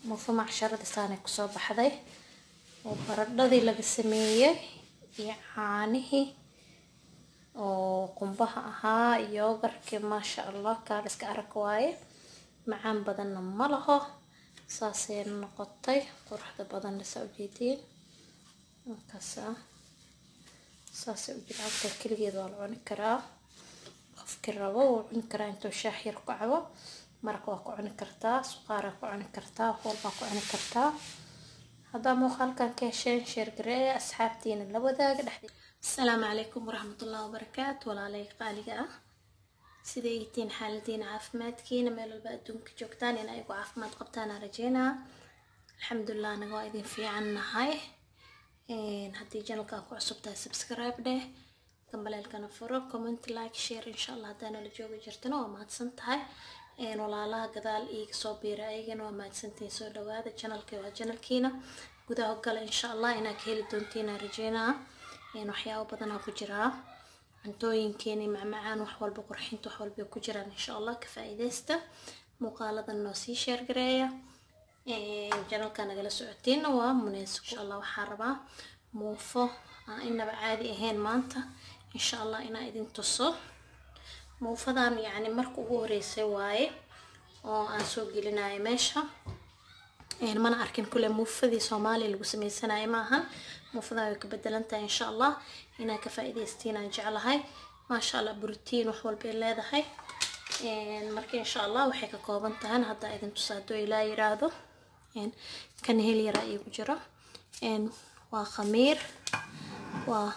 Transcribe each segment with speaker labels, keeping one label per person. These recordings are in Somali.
Speaker 1: muufo macsharada saanay kusoo baxday oo baradhadii laga sameeyey iyo caanihii oo qumbaha ahaa yoogarkii maasha allah kaaliska arag waaye macaan badanna ma laho saasay noqotay quruxda badanna saa ujeediin markaasa saasay u jilcabta keligeed waa la cuni karaa qofkii rabo wuu cuni karaa intuu shaax yar ku cabo maraq waa ku cuni kartaa suqaaraa ku cuni kartaa walbaa ku cuni kartaa haddaa muuqaalkan ka hesheen sheergareeya asxaabtiina la wadaaga dhexdeed asalaamu calaykum waraxmatullahi wabarakaatu walaalay qaaliga ah siday yihiin xaaladiina caafimaadkiina meel walba adduunka joogtaan in ayagu caafimaad qabtaan aan rajeynaa alxamdulilah anaga waa idin fiican nahay haddii janalkaa ku cusub tahay subscribe dheh gambaleelkana furo comment like share insha allah haddaa nala jooga jirtana waa mahadsan tahay walaalaha gadaal iiga soo biira ayagana waa mahadsantihiin soo dhawaada janalkii waa janalkiina gudaha gala insha allah inaad ka heli doontiin aan rajeynaa waxyaabo badanaa ku jiraa cuntooyinkeeni macmacaan wax walba qurxinta wax walba ku jiraan insha allah ka faa'iidaysta muuqaaladan noo sii sheergareeya janalka nagala socotiina waa muneesco insha allah waxaa rabaa muufo aan inaba caadi ahayn maanta insha allah inaa idin tuso muufadan yacni marka ugu horeysay waaye oo aan soo gelinayo meesha mana arkin kule muufadii soomaaliya lagu sameysanayo maahan muufadan way ka bedelan tahay insha allah inaa ka faa'iidaystiin aan jeclahay maasha allah brotiin wax walbay leedahay marka insha allah waxay ka kooban tahay haddaa idin tusa hadduu ilaa yiraahdo kan hel yaraa iigu jiro waa khamiir waa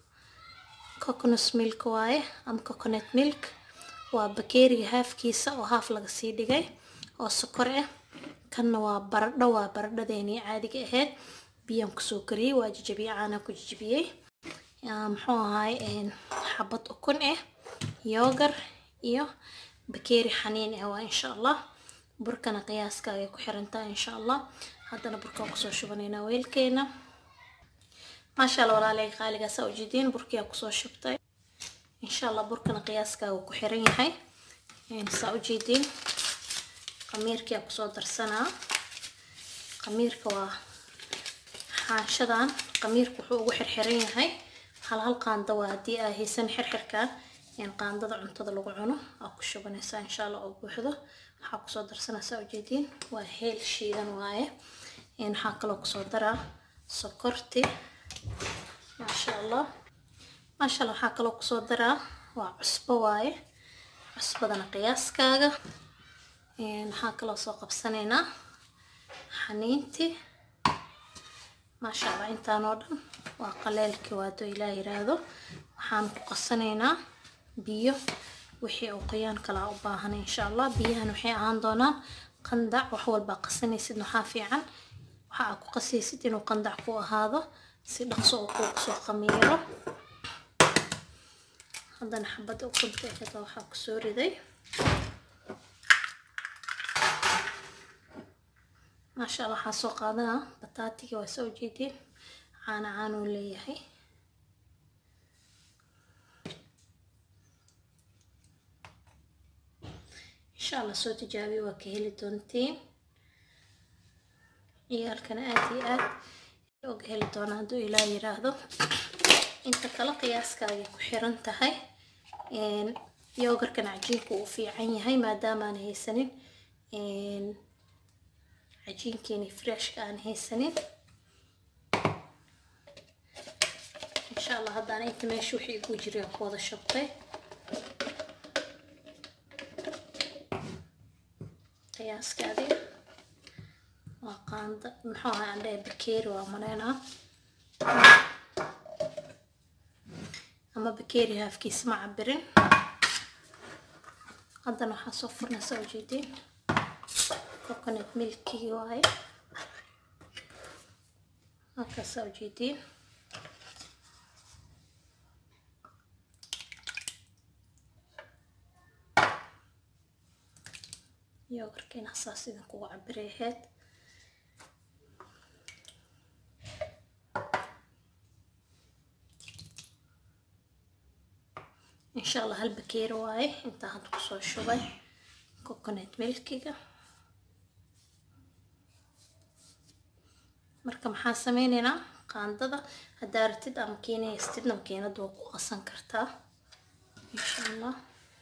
Speaker 1: coconut milk waaye ama coconut milk waa bakeeriga haafkiisa oo haaf laga sii dhigay oo sokor ah kanna waa baradho waa baradhadeenii caadiga ahayd biyaan kusoo kariyey waa jijabiyey caanaa ku jijibiyey muxuu ahaay xabad ukun ah yoogar iyo bakeeri xaniin ah waa insha allah burkana qiyaaskaagay ku xirantahay insha allah haddana burkaan kusoo shubanaynaa weelkeena maasha allah walaalay qaaligaasa ujeediin burkiyaa kusoo shubtay insha allah burkana qiyaaskaaga ku xiran yahay saa ujeediin qamiirkiyaa kusoo darsanaa qamiirka waa xaanshadan qamiirka wuxuu ugu xirxiran yahay hal hal qaanda waa haddii aa haysan xirxirkan qaandada cuntada lagu cuno aa ku shubanaysaa insha allah oo buuxdo waxaa kusoo darsanaysaa ujeediin waa heel shiidan waaye waxaa kaloo kusoo daraa sokorti maasha allah maasha allah waxaa kaloo kusoo daraa waa cusbo waaye cusbadana qiyaaskaaga waxaa kaloo soo qabsanaynaa xaniinti maasha allah intaan oo dhan waa qaleelkii waado ilaa yiraahdo waxaan ku qasanaynaa biyo wixii uu qoyaan kalaa u baahan insha allah biyahan waxay ahaan doonaan qandac wax walbaa qasanaysid waxaa fiican waxa aa ku qasaysid inuu qandac ku ahaado si dhaqso uu kuugu soo qamiiro haddana xabadda ukunta aheda waxaa kusoo riday maasha allah waxaa soo qaadanaa bataatiga waa soo jeediin caana caanuu leeyahay insha allah soo tijaabiya waa ka heli doontiin ciyaalkana aada iyo aad og heli doona hadduu ilaa yiraahdo inta kale qiyaaskaagay ku xiran tahay yoogarkan cajiinku uu fiican yahay maadaamaan haysanin cajiinkeeni freshka aan haysanin insha allah haddana inta meesha wixii igu jiray ku wada shabtay qiyaaskaadi waa qaanda muxuu ahaa andhe bakeeri waa maleynaa ama bakeeri haafkiisa ma cabirin haddana waxaa soo furnaysaa ujeediin coconut milkigi waaye halkaasaa ujeediin yoogarkeena saas idinkugu cabiray ahayd insha allah hal bakeeri waaye intaa hadda kusoo shubay coconut milkiga marka maxaan sameyneynaa qaandada haddaa ratid ama keenaystidna makiinada waa ku qasan kartaa insha allah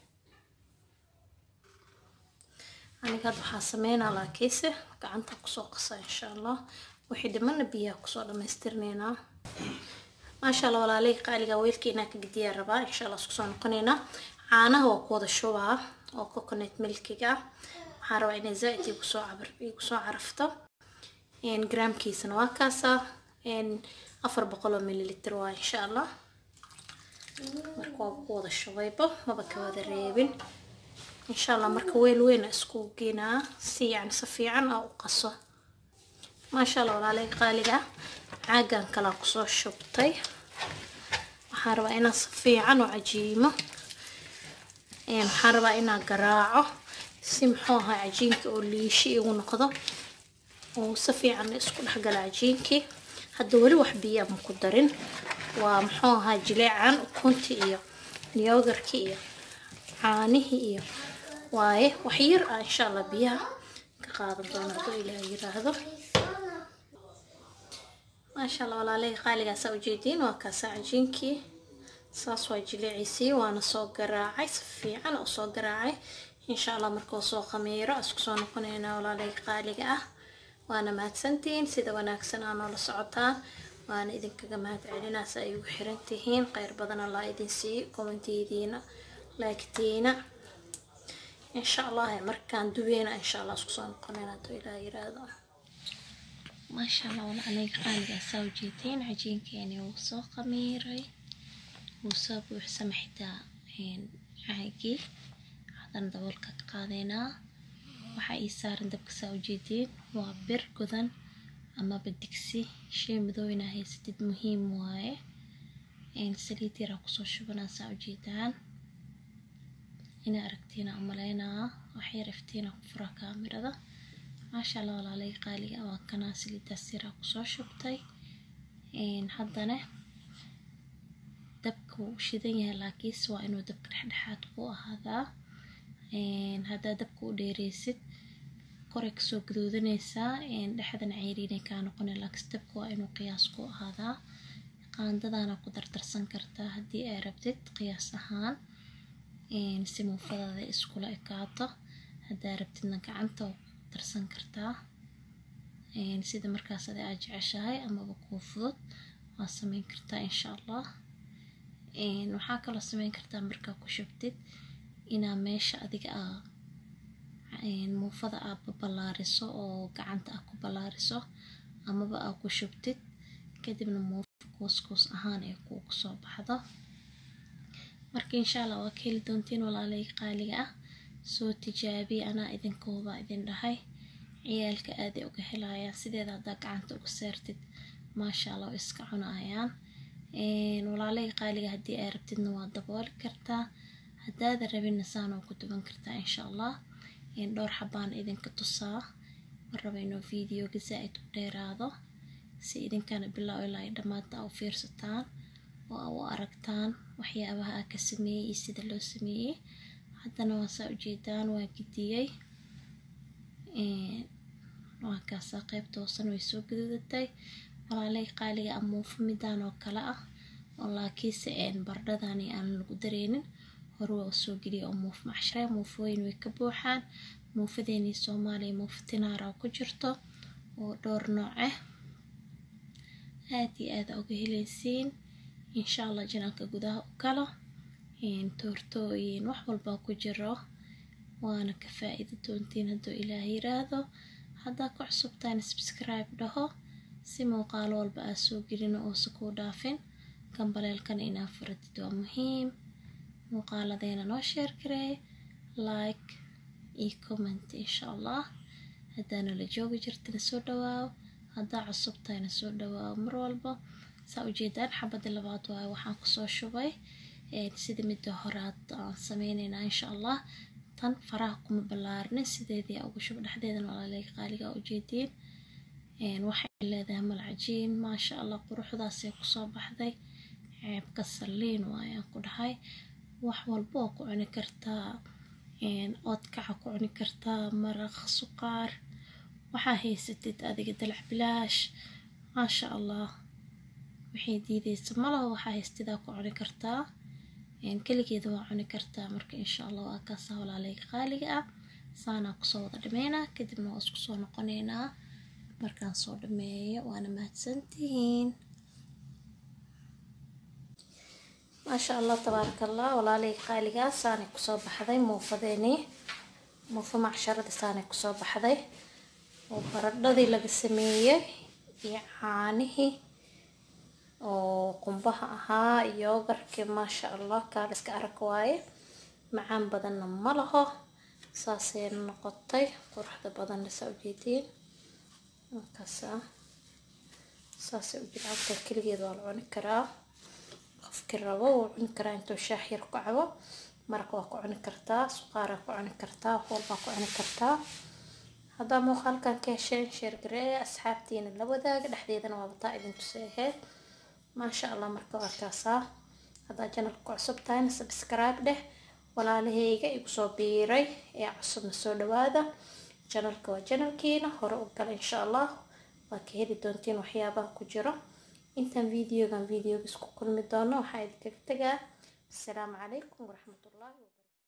Speaker 1: aniga hadda waxaa sameynaa laakiinse gacanta kusoo qasa insha allah wixii dhimana biyaha kusoo dhamaystirneynaa maasha allah walaalay qaaliga weelkeenaa ka gediyaa rabaa insha allah isku soo noqoneynaa caanaha waa ku wada shubaa oo coconut milkiga ah waxaan rabaa inay zaaid igu soo cabar igu soo carafto gramkiisana waa kaasa afar boqol oo mililitr waa insha allah marka waa ku wada shubayba maba ka wada reebin insha allah marka weel weyn isku geenaa si yani si fiican aa u qaso maasha allah walaalay qaaliga caagan kalaa kusoo shubtay waxaan rabaa inaan si fiican u cajiimo waxaan rabaa inaan garaaco si muxuu ahaa cajiinka oo liishi igu noqdo oo si fiican isku dhexgala cajiinkii hadda weli wax biya ma ku darin waa muxuu ahaa jileecan ukunti iyo yoogarki iyo caanihii iyo waaye wax yar ah insha allah biyaha ka qaadan doona hadduu ilaah yiraahdo maasha allah walaalay qaaligaasa ujeediin waa kaasa cajiinkii saas waa jileeciisii waana soo garaacay si fiican oo soo garaacay insha allah markuu soo khamiiro isku soo noqonaynaa walaalay qaaliga ah waana mahadsantihiin sida wanaagsan aa noola socotaan waana idinkaga mahad celinaa si ay ugu xiran tihiin kheyr badan allah idin siiyo kommentidiina laagtiina insha allah markaan dubeena insha allah isku soo noqonayna hadduu ilaah yiraahdo maasha allah walaalay qaaligaa saa ujeedeen cajiinkeeni wuu soo khamiiray wuu soo buuxsama xitaa caagii haddana daboolka ka qaadeynaa waxaa ii saaran dabka saa ujeediin waa bir godan amaba digsi shay madowina haysatid muhiim waaye saliid yaraa kusoo shubanaa saa ujeedaan inaa aragtiina umaleynaa waxyar iftiina ku fura kaamirada maasha allah walaalay qaaliga waa kanaa saliidaas yaraa kusoo shubtay haddana dabka wuu u shidan yahay laakiinse waa inuu dabka dhexdhexaad ku ahaadaa haddaa dabka u dheereysid koray kasoo gaduudanaysaa dhexdana ceyriinay kaa noqona laakiinse dabka waa inuu qiyaas ku ahaadaa qaandadaana ku dardarsan kartaa haddii ay rabtid qiyaas ahaan si muufadaada iskula ekaato haddaa rabtidna gacanta waa ku darsan kartaa sida markaas adi aad jeceshahay amaba kuu fudud waa sameyn kartaa insha allah waxaa kaloo sameyn kartaa markaa ku shubtid inaa meesha adiga aa muufada aa baballaariso oo gacanta aa ku ballaariso amaba aa ku shubtid kadibna muufa kuuskuus ahaan ay kuugu soo baxdo marka insha allah waa ka heli doontiin walaalay qaaliga ah soo tijaabiya anaa idinkooba idin dhahay ciyaalka aaday uga helayaan sideeda haddaa gacanta uga saartid maasha allah way iska cunayaan walaalay qaaliga haddii ay rabtidna waa dabooli kartaa haddaada rabinna saanoo ku duban kartaa insha allah dhowr xabaan idinka tusaa ma raba inuu videoga zaa-id u dheeraado si idinkana bilow ilaa ay dhammaanta u fiirsataan oo a u aragtaan waxyaabaha aa ka sameeyey iyo sida loo sameeyey haddana waa saa ujeedaan waa gidiyey waa kaasaa qaybta hoosan way soo gaduudatay walaalay qaaliga amuufo midaan oo kale ah oo laakiinse bardhadani aan lagu dareynin hore waa usoo geliya oo muuf macshare muufooyin way ka buuxaan muufadeenii soomaaliya muufa tinaara ku jirto oo dhowr nooc ah aad iyo aada uga helaysiin insha allah janaanka gudaha u galo toortooyin wax walbaa ku jiro waana ka faa-iidi doontiin hadduu ilaah yiraahdo haddaa ku cusubtaan subscribe dhaho si muuqaalo walba aa soo gelino oosa kuu dhaafin gambaleelkana inaa furatid waa muhiim muuqaaladeena noo sheer garee like iyo comment insha allah haddaana la joogi jirtana soo dhawaaw haddaa cusub tahayna soo dhawaaw mar walba saa ujeedaan xabadda labaad waayo waxaan kusoo shubay sida midda horaad aan sameyneynaa insha allah tan faraha kuma ballaarnin sideedii ugu shuba dhexdeedana walaalay qaaliga ujeediin waxay leedahay malcajiin maasha allah quruxdaasay kusoo baxday ceebka saliin waayaan ku dhahay wax walba oo ku cuni kartaa oodkaca ku cuni kartaa maraq suqaar waxaa haysatid adiga dalac bilaash maasha allah waxay diideysa malaha waxaa haystidaa ku cuni kartaa keligeeda waa cuni kartaa marka insha allah waa kaasa walaaleyga qaaliga ah saanaa kusoo wada dhameynaa kadibna waa isku soo noqoneynaa markaan soo dhameeyo waana mahadsantihiin maasha allah tabaaraka allah walaaleyga qaaligaa saanay kusoo baxday muufadeeni muufa macsharada saanay kusoo baxday oo baradhadii laga sameeyey iyo caanihii oo qumbaha ahaa yoogarkii maasha allah kaaliska arag waaye macaan badanna ma laho saasay noqotay quruxda badanna saa ujeediin markaasa saasay u jircabta keligeed waa la cuni karaa qofkii rabo wuu cuni karaa intuu shaax yar ku cabo maraq waa ku cuni kartaa suqaaraa ku cuni kartaa walbaa ku cuni kartaa haddaa muuqaalkan ka hesheen sheergareeya asxaabtiina la wadaaga dhexdeedana waa bataa idin tusay ahayd maasha allah marka waa kaasaa haddaa janalka ku cusub tahayna subscribe dheh walaalahayga igu soo biiray ee cusubna soo dhawaada janalka waa janalkiina hore u gala insha allah waa ka heli doontiin waxyaabaha ku jiro intaan videogan videoga isku kulmi doono waxaa idinkaga tagaa asalaamu calaykum waraxmatullaahi